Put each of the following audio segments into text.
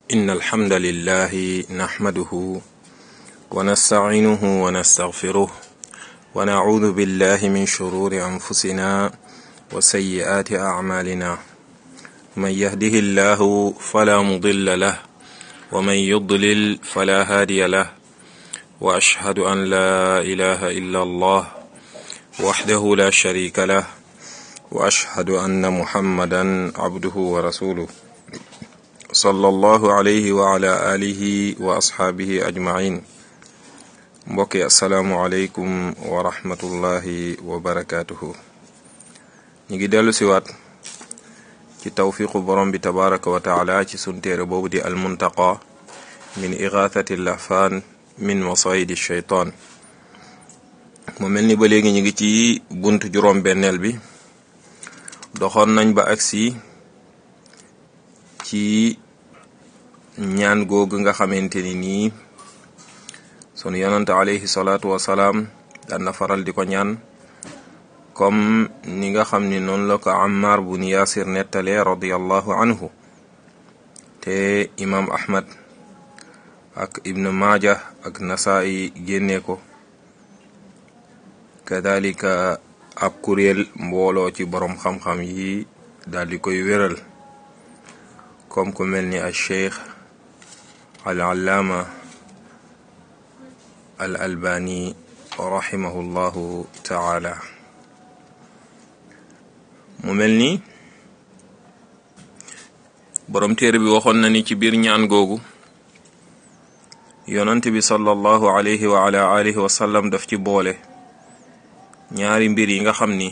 إن الحمد لله نحمده ونستعينه ونستغفره ونعوذ بالله من شرور أنفسنا وسيئات أعمالنا من يهده الله فلا مضل له ومن يضلل فلا هادي له وأشهد أن لا إله إلا الله وحده لا شريك له وأشهد أن محمدا عبده ورسوله صلى الله عليه وعلى آله وأصحابه أجمعين mbokki asalaamualeykum wa rahmatullahi wa barakaatuhu ñu ngi dellu siwaat ci tawfiqu borom bi tabaraka wa taala ci sun téere boobu di almuntaqa min igathati lahfaan min masayidi shaytaan mu mel ni ba léegi ñu ngi ci bunt juróom benneel bi doxoon nañ ba agsi ci ñaan googu nga xamante ni nii sunu yonante alayhi salaatu wasalaam daan na faral di ko ñaan comme ni nga xam ni noonu la ko Ammar bun Yaasir nettalee radiallahu anhu te imam Ahmad ak Ibn Maaja ak Nasaa'i génne ko kadalika ab kuréel mbooloo ci borom xam-xam yi daal di koy wéral comme ku mel ni al cheikh al allaama al albani rahimahullahu taala mu mel ni borom téere bi waxoon na ni ci biir ñaan googu yonant bi sallallahu alayhi wa ala alihi wa sallam daf ci boole ñaari mbir yi nga xam ni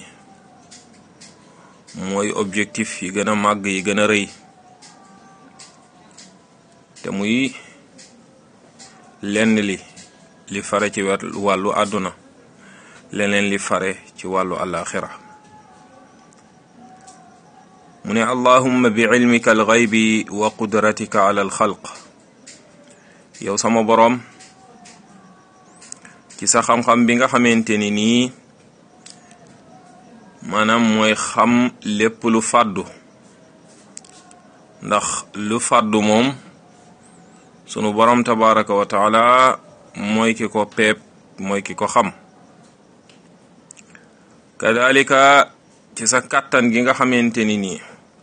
mooy objectif yi gën a màgg yi gën a rëy te muy lenn li li fare ci wàllu àdduna leneen li fare ci wàllu alaxira mu ne allahumma bi ilmika alxaybi wa qudratika ala alxalq yow sama boroom ci sa xam-xam bi nga xamante ni nii maanaam mooy xam lépp lu fàddu ndax lu fàddu moom sunu boroom tabaraka wa taala mooy ki ko peep mooy ki ko xam kadalika ci sa kàttan gi nga xamante ni nii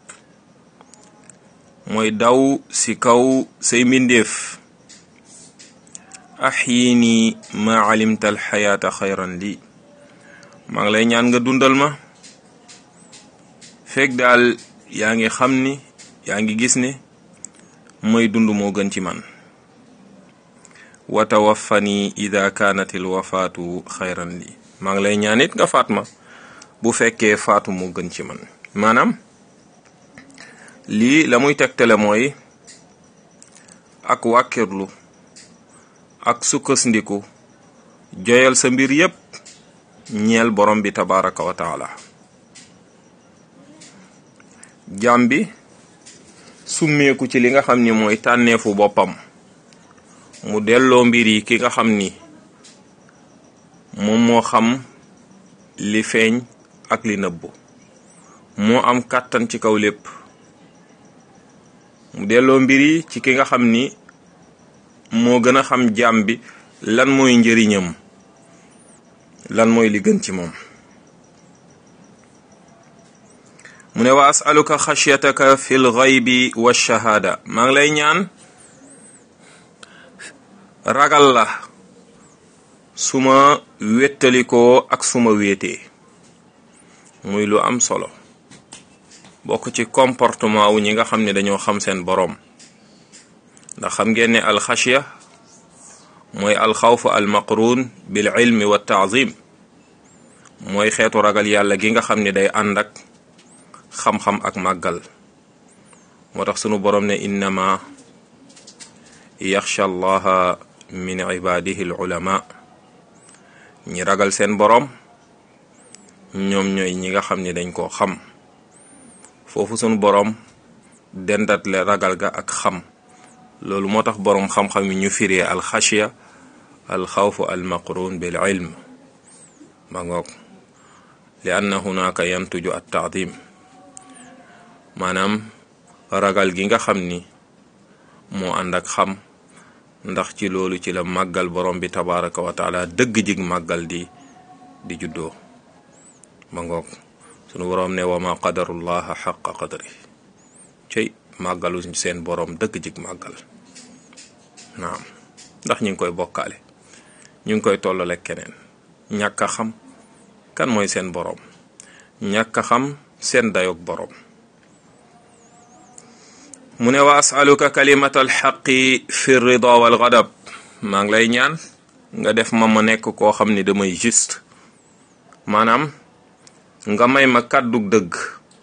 mooy daw si kaw say mbindeef axyini ma alimta alxayaata xayran lii maa ngi lay ñaan nga dundal ma fekk daal yaa ngi xam ni yaa ngi gis ne mooy dund moo gën ci man wa tawaffani ida kaanat il wafaatu xayran li maa ngi lay ñaan it nga faat ma bu fekkee faatu moo gën ci man maanaam lii la muy tegtale mooy ak wàkkirlu ak sukkandiku joyal sa mbir yépp ñeel borom bi tabaraka wa taala jaam bi summeeku ci li nga xam ni mooy tànneefu boppam mu delloo mbir yi ki nga xam ni moom moo xam li feeñ ak li nëbbu moo am kàttan ci kaw lépp mu delloo mbir yi ci ki nga xam ni moo gën a xam jaam bi lan mooy njëriñam lan mooy li gën ci moom mu ne wa asaluka xashyataka fi l xaybi wa shahaada maa ngi lay ñaan ragal la suma wéttalikoo ak suma wéetee muy lu am solo bokk ci comportement wu ñi nga xam ne dañoo xam seen boroom ndax xam ngeen ne alxashya mooy alxawfu almaqrun bil ilmi wa taazim mooy xeetu ragal yàlla gi nga xam ne day ànd ak xam-xam ak màggal moo tax sunu boroom ne innama yaxsha allaha min ibadihi al ulama ñi ragal seen boroom ñoom ñooy ñi nga xam ne dañ koo xam foofu sunu boroom dendat le ragal ga ak xam loolu moo tax boroom xam-xam yi ñu firee alxashiya alxawfu almaqrun bil ilm ma ngoog li anna hunaka yantuju at taadim maanaam ragal gi nga xam ni moo ànd ak xam ndax ci loolu ci la màggal borom bi tabaraka wa taala dëgg jig màggal di di juddoo ma ngoog sunu borom ne wa ma qadarullaha xaqa qadri cey màggalu seen borom dëgg jig màggal naam ndax ñu ngi koy bokkaale ñu ngi koy tollale keneen ñàkk a xam kan mooy seen borom ñàkk a xam seen dayoog borom mu ne wa asaluka kalimata alxaqi fi rida wal gadab maa ngi lay ñaan nga def ma ma nekk koo xam ni damay juste maanaam nga may ma kàddug dëgg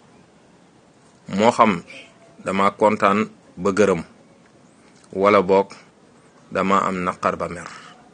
moo xam dama kontaan ba gërëm wala boog dama am naqar ba mer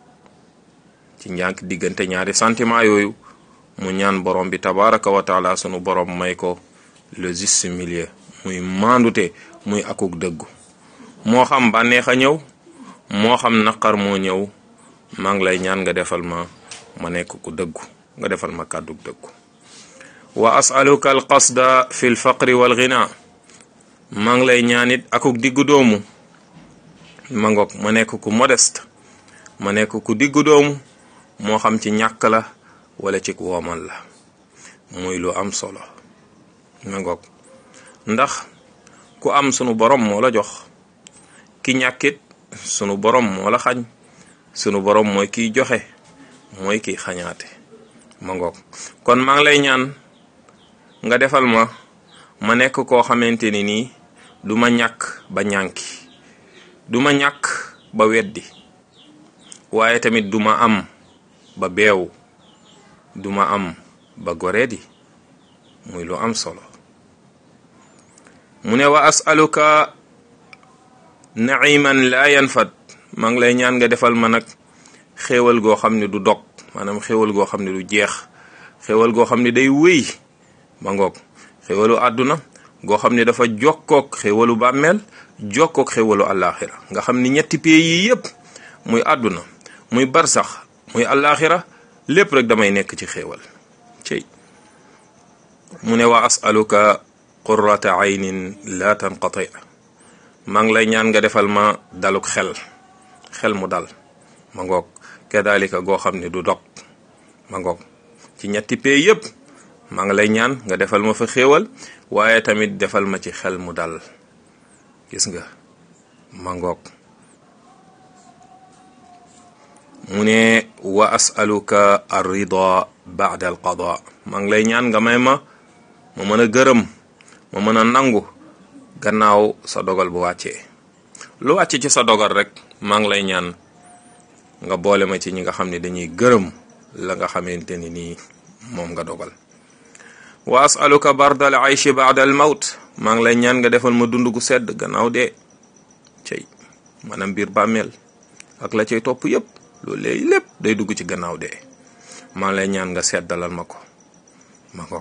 ci njànk diggante ñaari sentiment yooyu mu ñaan borom bi tabaraka wa taala sunu borom may ko le juste milieu muy maandute muy akuk dëggu moo xam bànneex a ñëw moo xam naqar moo ñëw maa ngi lay ñaan nga defal ma ma nekk ku dëggu nga defal ma kàddug dëggu wa asaluka al qasda fi l faqri wal ghina maa ngi lay ñaanit akuk diggu doomu ma ngoog ma nekk ku modeste ma nekk ku diggu doomu moo xam ci ñàkk la wala ci woomal la muy lu am solo ma ngoog ndax ku am sunu borom moo la jox ki ñàkkit sunu borom moo la xañ sunu borom mooy kiy joxe mooy kiy xañaate ma ngoog kon maa ngi lay ñaan nga defal ma ma nekk koo xamante ni nii du ma ñàkk ba ñànki du ma ñàkk ba weddi waaye tamit du ma am ba beew du ma am ba goreedi muy lu am solo mu ne wa asaluka naiman laa yanfad maa ngi lay ñaan nga defal ma nag xéewal goo xam ne du dog maanaam xéewal goo xam ne du jeex xéewal goo xam ne day wéy ma ngoog xéewalu àdduna goo xam ne dafa jokkook xéewalu bàmmeel jokkook xéewalu àllaaxira nga xam ni ñetti pays yi yépp muy àdduna muy barsax muy àllaaxira lépp rek damay nekk ci xéewal cey mu ne wa asaluka qurrata aynin la tanqati maa ngi lay ñaan nga defal ma daluk xel xel mu dal ma ngoog kadalika goo xam ne du dog ma ngoog ci ñetti pay yépp maa ngi lay ñaan nga defal ma fa xéewal waaye tamit defal ma ci xel mu dal gis nga ma ngoog mu ne wa asaluka arrida baada al qada maa ngi lay ñaan nga may ma ma mën a gërëm ma mën a nangu gannaaw sa dogal bu wàccee lu wàcc ci sa dogal rek maa ngi lay ñaan nga boole ma ci ñi nga xam ne dañuy gërëm la nga xamante ni nii moom nga dogal wa asaluka bardal ayshi baada al mawt maa ngi lay ñaan nga defal ma dund gu sedd gannaaw dee cey maanaam biir bàmmeel ak la cay topp yépp loolu léegi lépp day dugg ci gannaaw dee maa ngi lay ñaan nga seddalal ma ko ma ngoog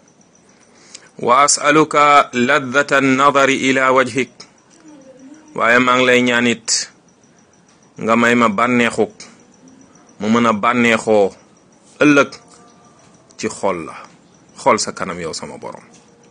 wa asaluka laddata nadari ila wajhik waaye maa ngi lay ñaan it nga may ma bànneexuk mu mën a bànneexoo ëllëg ci xol la xool sa kanam yow sama borom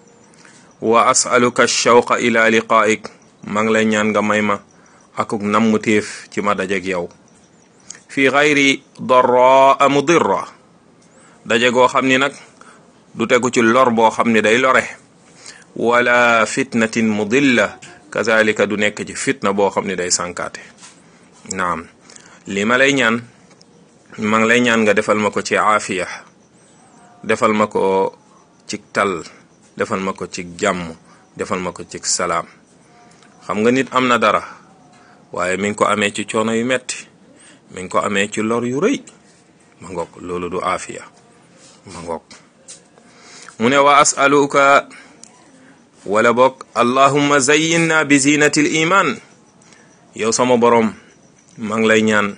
wa asaluka shawqa ila liqaik maa ngi lay ñaan nga may ma akuk namm téef ci ma dajeg yow fi xayri darra mudirra daje goo xam ni nag du tegu ci lor boo xam ni day lore wala fitnatin mudilla kazalika du nekk ci fitna boo xam ni day sànkaate naam li ma lay ñaan ma ngi lay ñaan nga defal ma ko ci aafiya defal ma ko ci tal defal ma ko ci jàmm defal ma ko ci salaam xam nga nit am na dara waaye mi ngi ko amee ci coono yu metti mi ngi ko amee ci lor yu rëy ma ngoog loolu du aafiya ma ngoog mu ne wa asaluka wala boog allahumma zayyinna bi zinati l iman yow sama borom maa ngi lay ñaan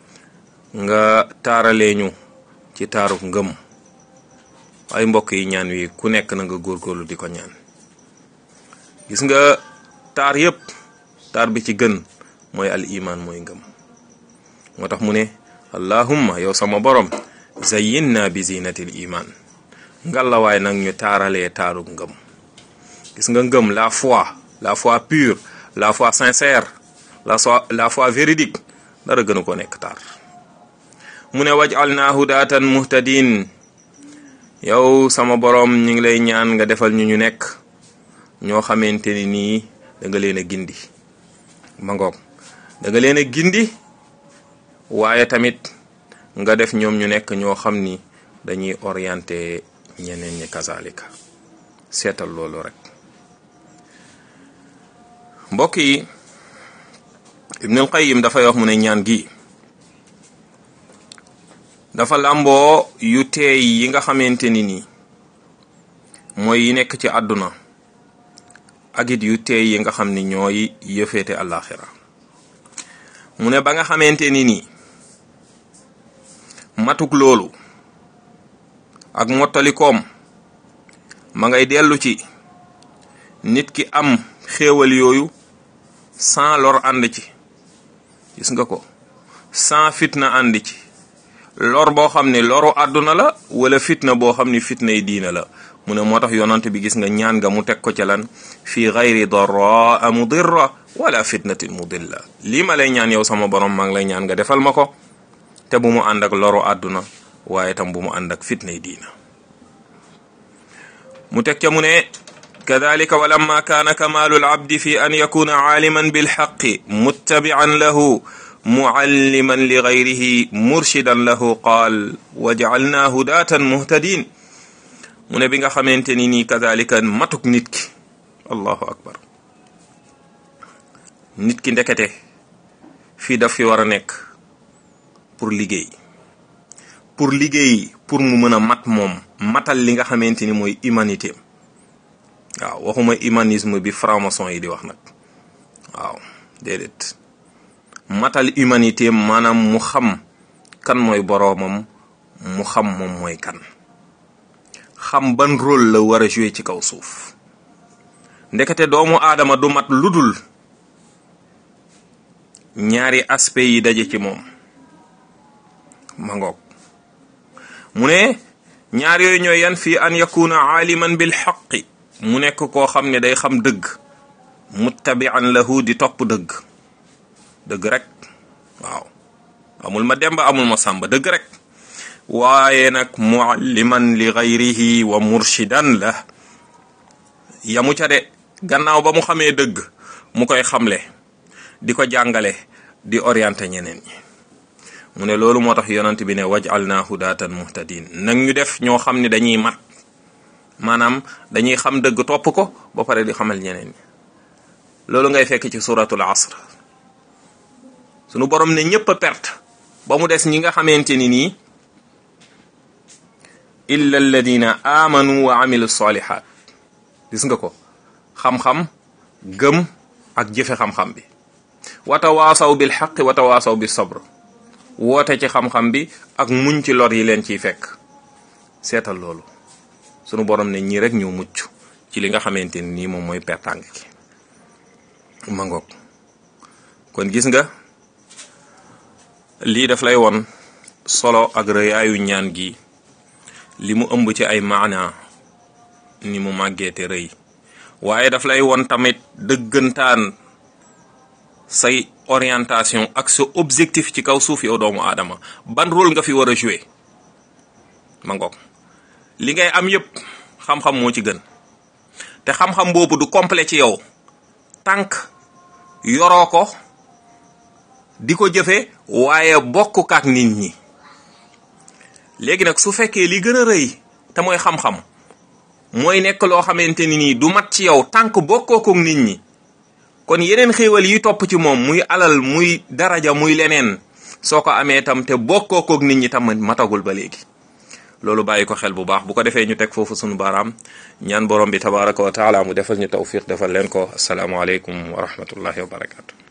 nga taaraleeñu ci taaruk ngëm ay mbokk yi ñaan wi ku nekk na nga góorgóorlu di ko ñaan gis nga taar yépp taar bi ci gën mooy al iman mooy ngëm moo tax mu ne allahumma yow sama borom zayyinna bi zinatil iman ngalawaay nag ñu taaralee taaru ngëm gis nga ngëm la foi la foi pure la foi sincère la so la foi véridique dara gënu ko nekk taar mu ne waj'alna hudatan muhtadin yow sama boroom ñu ngi lay ñaan nga defal ñu ñu nekk ñoo xamante ni nii da nga leen a gindi ma ngoog da nga leen a gindi waaye tamit nga def ñoom ñu nekk ñoo xam ni dañuy orienté ñeneen ñi kazalika seetal loolu rek mbokk yi Ibnul Qayyim dafay wax mu ne ñaan gi dafa làmboo yu teey yi nga xamante ni nii mooy yi nekk ci àdduna ak it yu teey yi nga xam ni ñooy yëfeete àllaaxira mu ne ba nga xamante ni nii matuk loolu ak mottalikoom ma ngay dellu ci nit ki am xéewal yooyu sans lor ànd ci gis nga ko sans fitna ànd ci lor boo xam ne loru àdduna la wala fitna boo xam ne fitna yi diina la mu ne moo tax yonante bi gis nga ñaan nga mu teg ko ca lan fii gayri darra mudirra wala fitnatin mudilla lii ma lay ñaan yow sama borom maa ngi lay ñaan nga defal ma ko te bu mu ànd ak loru àdduna waaye tam bu mu ànd ak fitna yi diina mu teg ca mu ne kadalika walamma kaana kamaalu alabdi fi an yakuna aaliman bilxaqi muttabian lahu mualliman li gayrihi murshidan lahu qaal wajcalnaa hudaatan muhtadin mu ne bi nga xamante ni nii kadalika matuk nit ki allahu akbar nit ki ndekete fii daf fi war a nekk pour liggéey pour liggéey pour mu mën a mat moom matal li nga xamante ni mooy humanité waaw waxuma humanisme bi franc-maçon yi di wax nag waaw déedéet matal humanité maanaam mu xam kan mooy boroomam mu xam moom mooy kan xam ban rôle la war a jouer ci kaw suuf ndekete doomu aadama du mat ludul ñaari aspect yi daje ci moom ma ngoog mu ne ñaar yooyu ñooy yan fii an yakuna aaliman bil xaqi mu nekk koo xam ne day xam dëgg muttabian lahu di topp dëgg dëgg rek waaw amul ma demba amul ma sàmba dëgg rek waaye nag mualliman li gayrihi wa murshidan la yamu ca de gannaaw ba mu xamee dëgg mu koy xamle di ko jàngale di orienté ñeneen ñi mu ne loolu moo tax yonent bi ne waj'alna hudatan muhtadin nag ñu def ñoo xam ne dañuy mat maanaam dañuy xam dëgg topp ko ba pare di xamal ñeneen ñi loolu ngay fekk ci suratul asr sunu borom ne ñëpp a perte ba mu des ñi nga xamante ni nii illa alladina amanu wa amilu salihat gis nga ko xam-xam gëm ak jëfe xam-xam bi watawaasaw bil xaqi watawaasaw bis sabr woote ci xam-xam bi ak muñ ci lor yi leen ciy fekk seetal loolu sunu borom ne ñii rek ñoo mucc ci li nga xamante ni nii moom mooy pertàng ki mangoog kon gis nga lii daf lay won solo ak rëyaayu ñaan gi li mu ëmb ci ay maana ni mu màggeete rëy waaye daf lay won tamit dëggantaan say orientation ak sa objectif ci kaw suuf yow doomu aadama ban rôle nga fi war a jouer ma ngoog li ngay am yépp xam-xam moo ci gën te xam-xam boobu du complet ci yow tànk yoroo ko di ko jëfe waaye bokk ak nit ñi léegi nag su fekkee li gën a rëy te mooy xam-xam mooy nekk loo xamante ni nii du mat ci yow tànk bokkoo ko nit ñi kon yeneen xéewal yi topp ci moom muy alal muy daraja muy leneen soo ko amee tam te bokkoo ko nit ñi tam matagul ba léegi loolu bàyyi ko xel bu baax bu ko defee ñu teg foofu sunu baaraam ñaan borom bi tabaraka wa taala mu defal ñu tawfiq defal leen ko asalaamualeykum wa rahmatullahi wa barakatu